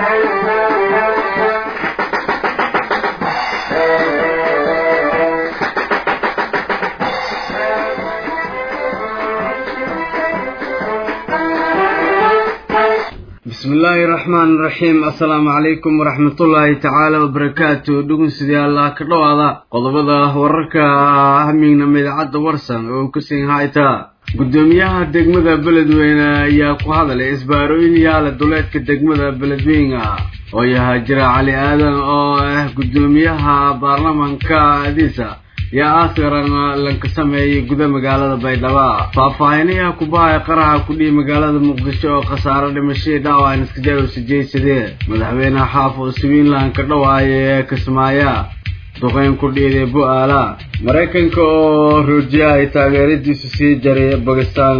bismi illaahi raxmaan raxiim assalaamu calaykum waraxmatullaahi tacaala wabarakaatu dhugunsidayaalla ka dhowaada qodobada wararka hamignama idaacadda warsan oo ka siin hayta guddoomiyaha degmada beledweyne ayaa ku hadalay isbaarooyin yaala duleedka degmada beledweyne oo yahaa jira cali aadan oo ah guddoomiyaha baarlamanka adiisa yaa askaran lanka sameeyay guda magaalada baydhabo faahfaahinayaha kubahaya qaraxa kudhihi magaalada muqdisho oo khasaaro dhimashadii dhaawacan iskajarow sijaysadee madaxweyne xaafo swiinland ka dhawaaya ee kismaaya duqeyn ku dhiiday bu-aala maraykanka oo roojiya ay taageeradiisu sii jaray bakistaan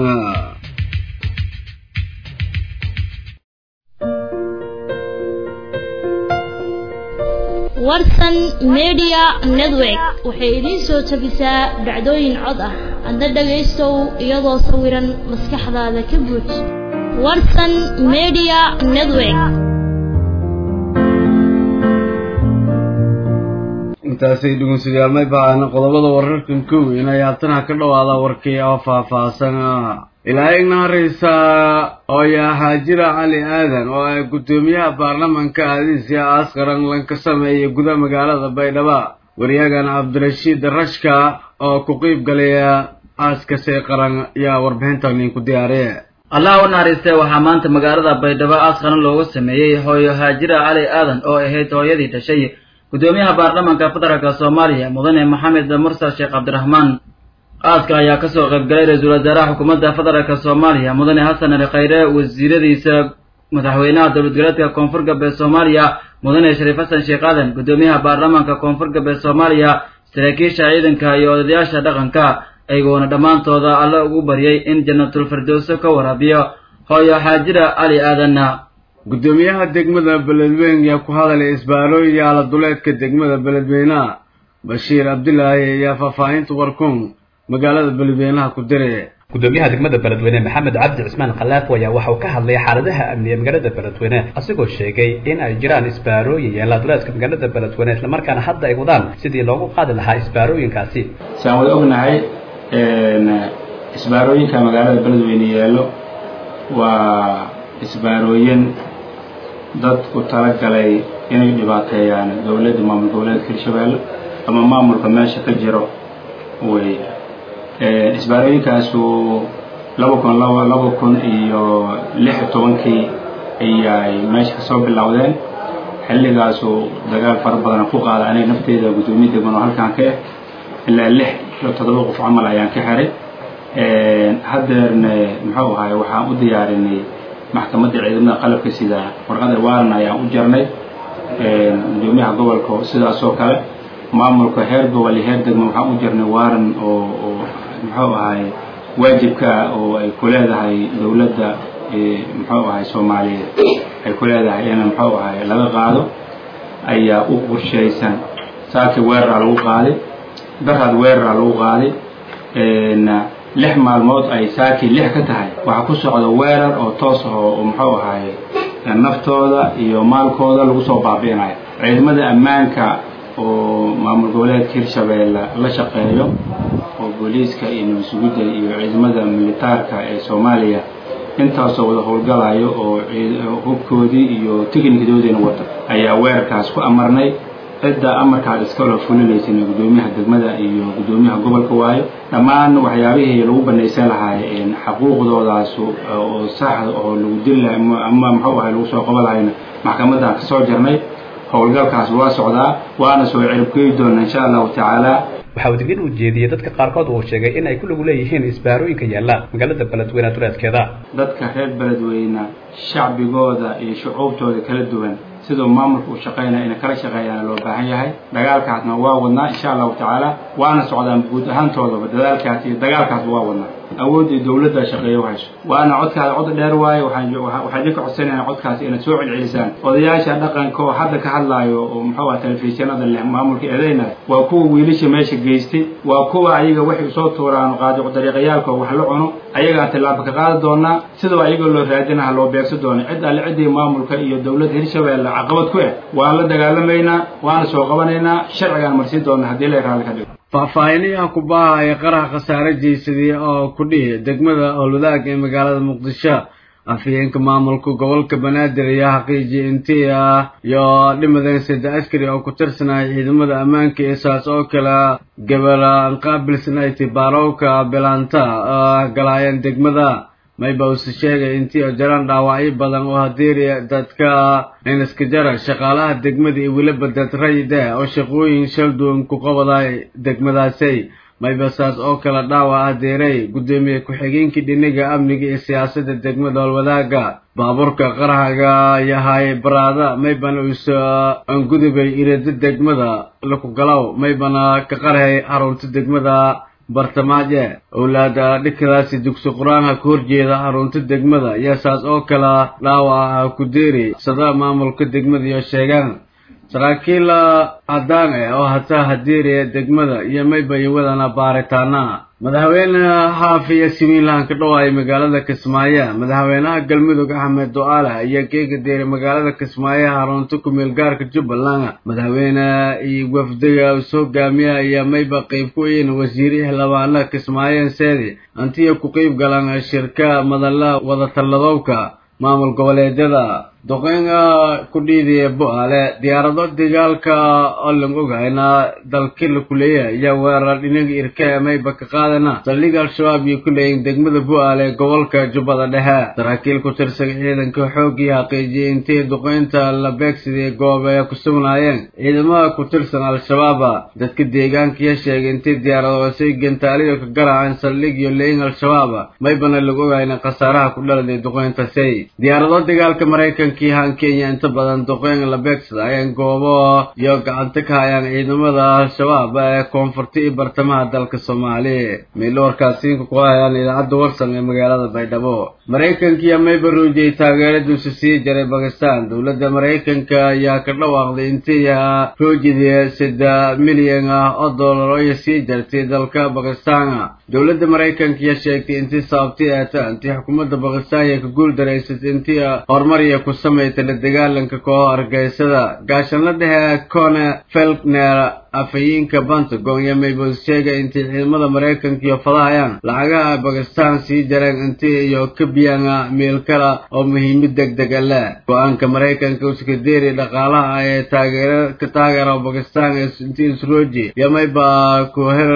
warsan media network waxay idiin soo tabisaa dhacdooyin cod ah adna dhagaystow iyadoo sawiran maskaxdaada ka buuj warsan media network intaasay dhugunsidayaal may bahaana qodobada wararkan kow inay haatana ka dhawaada warkii oo faahfaahsan ilaa igna horeysa oo yaa haajira cali aadan oo ah guddoomiyaha baarlamanka aadiisya askaran lanka sameeyay guda magaalada baydhabo waryagan cabdirashiid rashka oo ku qeyb galaya aaskasee qaran yaa warbixintan idinku diyaariye allah u naxariistee waxaa maanta magaalada baydhabo aas qaran loogu sameeyey hooyo haajira cali aadan oo ahayd hooyadii dhashay guddoomiyaha baarlamanka federaalka soomaaliya mudane maxamed mursal sheekh cabdiraxmaan aaska ayaa kasoo qaybgalay ra-iisul wasaaraha xukuumadda federaalka soomaaliya mudane xasan ali khayre wasiiradiisa madaxweynaha dowlad goleedka koonfur galbeed soomaaliya mudane shariif xasan sheekh aadan guddoomiyaha baarlamaanka koonfur galbeed soomaaliya saraakiisha ciidanka iyo odayaasha dhaqanka ayagoona dhammaantooda alle ugu baryay in jannatul firdowso ka waraabiyo hooyo xaajira cali aadanna guddoomiyaha degmada beledweyne yaa ku hadalay isbaarooyin yaala duleedka degmada beledweyneha bashiir cabdilaahi ayaa faahfaahinta warkun magaalada beledweynaha ku dire guddoomiyaha degmada beledweyne maxamed cabdi cismaan khalaafo ayaa waxauu ka hadlay xaaladaha amniga magaalada beledweyne asigoo sheegay in ay jiraan isbaarooyin yaala duleedka magaalada beledweyne islamarkaana hadda ay wadaan sidii loogu qaadi lahaa isbaarooyinkaasi saan wada ognahay isbaarooyinka magaalada beledweyne yaallo waa isbaarooyin dad ku talagalay inay dhibaateeyaan dowladda maamul goboleedka hirshabeelle ama maamulka meesha ka jiro wey isbaarooyinkaasu laba kun laba laba kun iyo lix iyo tobankii ayay meesha kasoo bilowdeen xilligaasu dagaal fara badan ku qaada aniga nafteeda guddoomiye degman oo halkaan ka ah ilaa lix iyo toddoba qof camal ayaan ka xiray haddeerne muxuu ahaay waxaan u diyaarinay maxkamadda ciidamada qalabka sida warqada waaran ayaan u jarnay guddoomiyaha gobolka sidaas oo kale maamulka heer gobol iyo heer degmo waxaan u jarnay waaran oo oo muxuu ahay waajibka oo ay ku leedahay dowladda muxuu ahay soomaaliyeed ay ku leedahay in muxuu ahay laga qaado ayaa u qorshaysan saaki weeraraa lagu qaaday daraad weeraraa lagu qaaday lix maalmood ay saaki lix ka tahay waxaa ku socda weerar oo toos ah oo muxuu ahay naftooda iyo maalkooda lagu soo baabi'inayo ciidamada ammaanka oo maamul goboleedka hirshabeelle la shaqeeyo oo booliiska iyo nabasugidda iyo ciidamada militaarka ee soomaaliya intaasoo wada howlgalayo oo hubkoodii iyo tiknikadoodiina wata ayaa weerarkaas ku amarnay cidda amarkaas iskala fulinaysana guddoomiyaha degmada iyo guddoomiyaha gobolka waayo dhammaan waxyaabihii lagu banaysan lahaay xaquuqdoodaas oo sax oo lagu dili lahay ama muxuu ahay lagu soo qaban lahayna maxkamaddan kasoo jarnay howlgalkaas waa socdaa waana soo ciribgeyi doona insha allahu tacaala waxa uu digin u jeediyey dadka qaarkood uu sheegay in ay ku lagu leeyihiin isbaarooyinka yaalla magaalada beledweyne duleedkeeda dadka reer beledweyne shacbigooda iyo shucuubtooda kala duwan siduu maamulka uu shaqaynaya inay kala shaqeeyaana loo baahan yahay dagaalkaasna waa wadnaa insha allahu tacaala waana socdaan guud ahaantoodaba dadaalkaas iyo dagaalkaasba waa wadnaa awooddii dowladda shaqeeya u hayso waana codkaada cod dheer waaye waxaan idinka codsanayna codkaasi inaad soo celcelisaan odayaasha dhaqanka oo hadda ka hadlaayo oo muxuu aha telefishinada leh maamulka eedeynaya waa kuwa wiilasha meesha geystay waa kuwa ayaga waxay usoo tuuraan qaadicu dariiqayaalka oo wax la cuno ayagaan tillaabo ka qaadi doonaa sidoo ayagoo loo raadinaha loo beegsan doona cid alle ciddii maamulka iyo dowladda hirshabeelle caqabad ku ah waan la dagaalamaynaa waana soo qabanaynaa sharcigaan marsiin doona haddii la raalli ka dhigo faahfaahinayaha kubaha ee qaraha khasaare jeysadii oo ku dhihi degmada howlwadaag ee magaalada muqdisho afhayeenka maamulka gobolka banaadir ayaa xaqiijiyay intii ah iyo dhimadeen sida askari oo ku tirsanaya ciidamada ammaanka ee saas oo kale gabala anqaabilsanayti baarowka bilaanta galaayeen degmada mayba use sheegay intii oo jaraan dhaawacyo badan oo hadiiri dadka iniska jara shaqaalaha degmada iyo weliba dad rayida oo shaqooyin shal duwan ku qabaday degmadaasay mayba saas oo kale dhaawac adeeray guddoomiye ku-xigeenkii dhiniga amniga iyo siyaasadda degmada howlwadaaga baabuurka qarahaga yahay baraada maybana uso angudubay irada degmada lakugalow maybana ka qarhay xarunta degmada bartamaaje owlaada dhikadaasi dugsi qur-aanka ka horjeeda xarunta degmada iyo saas oo kale dhaawaca ku deeri sada maamulka degmada iyo sheegaan saraakiil caddaan eh oo hataa hadiiriya degmada iyo mayba iyo wadana baaritaana madaxweyne xaafiya simiinlahan ka dhawaayay magaalada kismaayo madaxweynaha galmudug axmed do-aale ayaa geega deeray magaalada kismaayo xarunta ku-meel gaarka jubbaland madaxweyne iyo wafdiga isu hogaamiya ayaa mayba qeyb ku yihiin wasiiri xildhibaana kismaayo seedi antiya ku qeyb galaan shirka madala wadatalladowka maamul goboleedyada duqeynga ku dhiidaya bo-aale diyaarado dagaalka oo lan ogahayna dalkila kuleeya ayaa weerar dhinaga irka mayba ka qaadana saldhiga al-shabaab iyo kuleeyin degmada bo-aale gobolka jubbada dhexe saraakiil ku tirsan ciidanka xooggii xaqiijiyay intii duqeynta la beegsadii goob ay ku sugnaayeen ciidamada ku tirsan al-shabaaba dadka deegaankiya sheegay intii diyaaradoosay gantaaliyo ka garaaceen saldhig iyo leeyin al-shabaab maybana lagu ogahayna khasaaraha ku dhaladay duqeyntasay diyaarado dagaalka maraykan kiihaan kenya inta badan duqeyn la beegsada ayaan goobo iyo gacanta ka hayaan ciidamada al-shabaab ee koonfurta iyo bartamaha dalka soomaaliya meelo warkaasiinka ku hayaan idaacadda warsan ee magaalada baydhabo maraykankiiyo mayba ruujiyay taageeradiisu sii jaray bakistan dowladda maraykanka ayaa ka dhawaaqday intii ruujidii sida milyan ah oo dollar oo sii jartay dalka bakistan dowladda maraykankiiyo sheegtay intii sababti eeta intii xukuumadda bakistan iyo ka guul daraysatay intii horumar iyo ku samaytay la dagaalanka kooxo argeysada gaashanla dhexe cone felkner afhayeenka pentagon iyo maybos sheegay intii ciidamada maraykanka iyo fadahayaan lacagaha bakistan sii jareen intii iyo kabiyana meel kale oo muhiimad deg dega leh go-aanka maraykanka uskadeeri dhaqaalaha ee taageer ka taageera bakistan intii isrooji iyo mayba kuher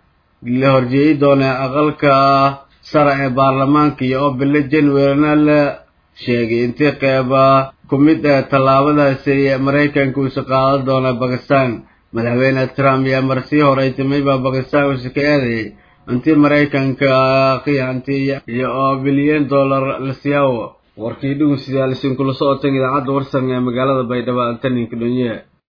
la horjeeyi doona aqalka sare ee baarlamaanka iyo oo bilo januarina la sheegay intii qeyba ku mid ah tallaabadaasi maraykanka uusa qaadan doona bakistan madaxweyne trump iyo marsii horeytimay baa bakistan uusa ka eedayay intii maraykanka qiyaantii iyo oo bilyan dollar la siyaawo warkii dhugun sidaalisin kula socotan idaacadda warsan ee magaalada baydhabo antaninka dhonye